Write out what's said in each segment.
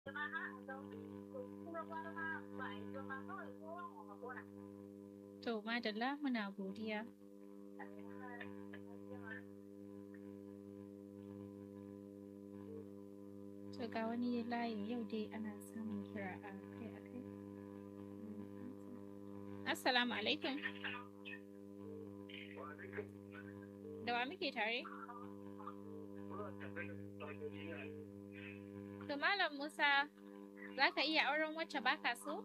To madalla muna godiya. To ga wani layin yau dai ana samun kira a kai a kai. Assalamu alaikum. Da wa muke tare? To Malam Musa, za ka iya auren wacce baka so?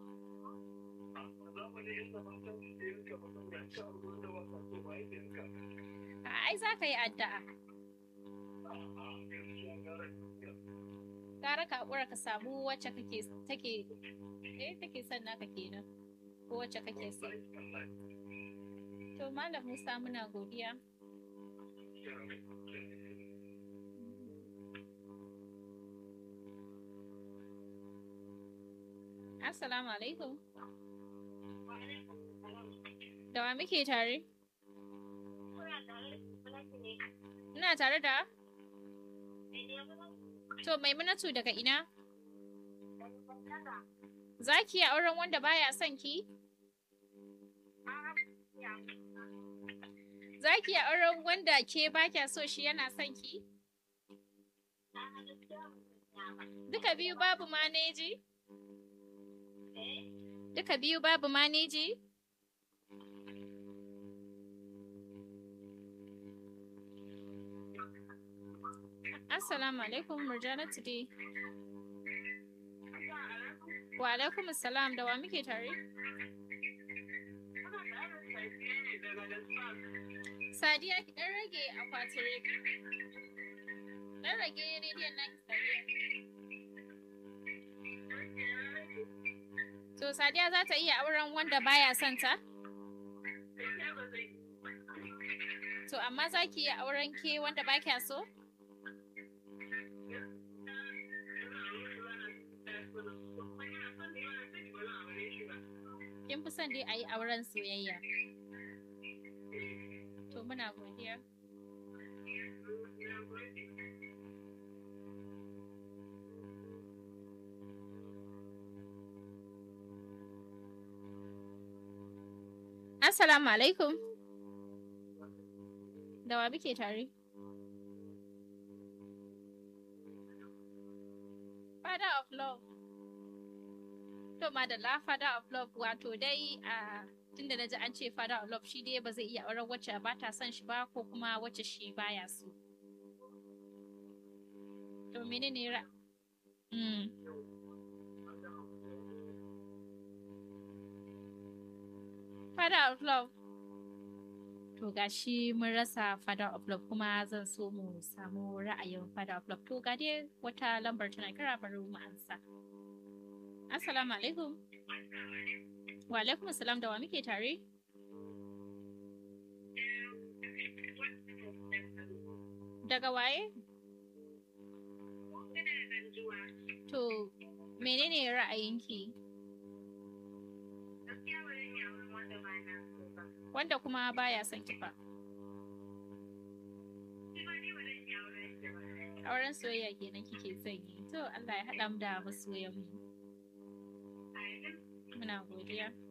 A ai za ka yi addu'a. Gara ka haƙura ka samu wacce kake take eh take son naka kenan ko wacce kake so. To Malam Musa muna godiya. Assalamu alaikum. Da wa muke tare? Ina tare da? To Maimunatu daga ina? Za ki yi auren wanda baya son ki? Za ki yi auren wanda ke ba kya so shi yana son ki? Duka biyu babu maneji? Duka biyu babu maneji? Assalamu alaikum Murjanatu dai. Wa alaikum salam da wa muke tare? Sadiya ki ɗan rage akwatin rediyo. Ɗan rage rediyon naki Sadiya. To Sadiya za ta iya auren wanda baya son ta? To amma za ki iya auren ke wanda ba kya so? Kin fi son dai a yi auren soyayya. To muna godiya. Assalamu alaikum. Da wa muke tare? Father of love. To madalla father of love wato dai a tunda na ji an ce father of love shi dai ba zai iya auren wacce ba ta son shi ba ko kuma wacce shi baya so. To menene ra? Mm. Father of love. To gashi mun rasa father of love kuma zan so mu samu ra'ayin father of love. To ga dai wata lambar tana kira bari mu ansa. Assalamu alaikum. Wa alaikum assalam da wa muke tare? Daga waye? To menene ra'ayinki? Wanda kuma baya son ki fa. Auren soyayya kenan kike son yi. To Allah ya haɗa mu da masoyan mu. Muna godiya.